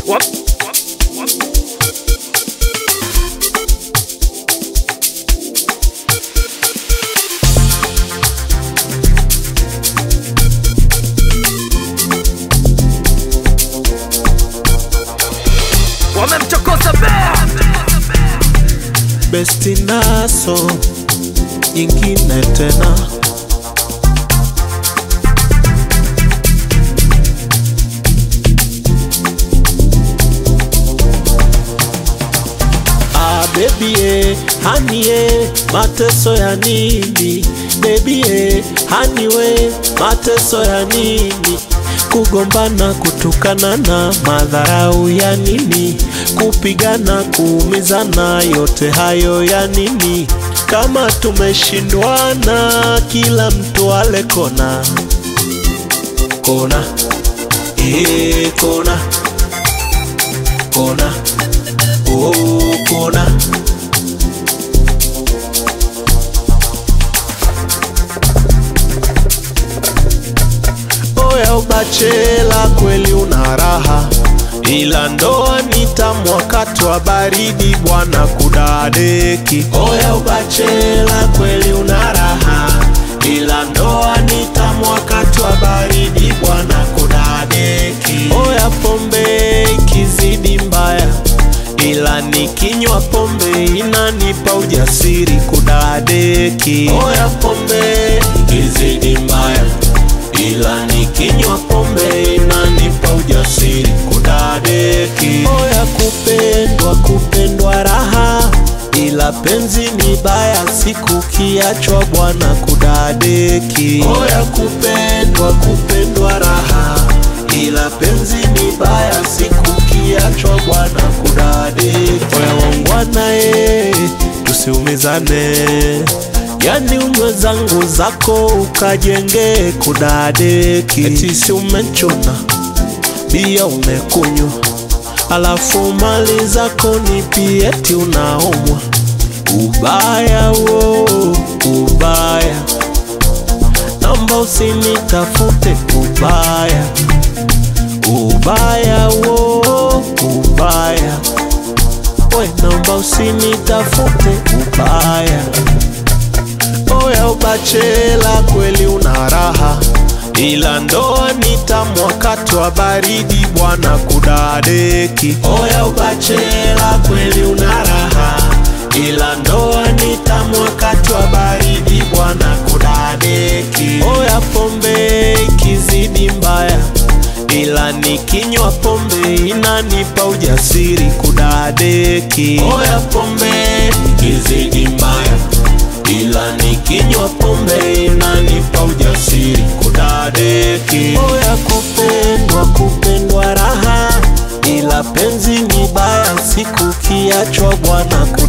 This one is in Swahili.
Wap. Wamemchokoza bea besti naso nyingine tena Ah, baby eh, honey eh, mateso ya nini baby eh, honey we mateso ya nini kugombana kutukana na madharau ya nini kupigana kuumizana yote hayo ya nini kama tumeshindwana kila mtu ale kona kona eh, kona kona oh, kona oya ubachela kweli una raha ila ndoa ni tamu wakati wa baridi bwana kudadeki oya ubachela kweli una raha ila ndoa ni tamu wakati wa baridi bwana kudadeki oya pombe ikizidi mbaya ila nikinywa pombe inanipa ujasiri kudadeki oya pombe ikizidi mbaya ila nikinywa pombe inanipa ujasiri kudadeki oya kupendwa kupendwa raha ila penzi ni baya siku kiachwa bwana kudadeki oya kupendwa kupendwa raha ila penzi ni baya siku kiachwa bwana kudadeki oya wangwana e tusiumizane yani unywe zangu zako ukajenge kudadeki eti si umechuna bia umekunywa alafu mali zako ni pieti unaumwa ubaya wo ubaya namba usinitafute ubaya ubaya wo ubaya we namba usinitafute ubaya oya ubachela kweli una raha ila ndoa ni tamu wakati wa baridi bwana kudadeki oya ubachela kweli una raha ila ndoa ni tamu wakati wa baridi bwana kudadeki oya pombe ikizidi mbaya ila nikinywa pombe inanipa ujasiri kudadeki oya pombe ikizidi mbaya ila nikinywa pombe inanipa ujasiri kudadeki oya kupendwa kupendwa raha ila penzi ni baya siku kiachwa bwana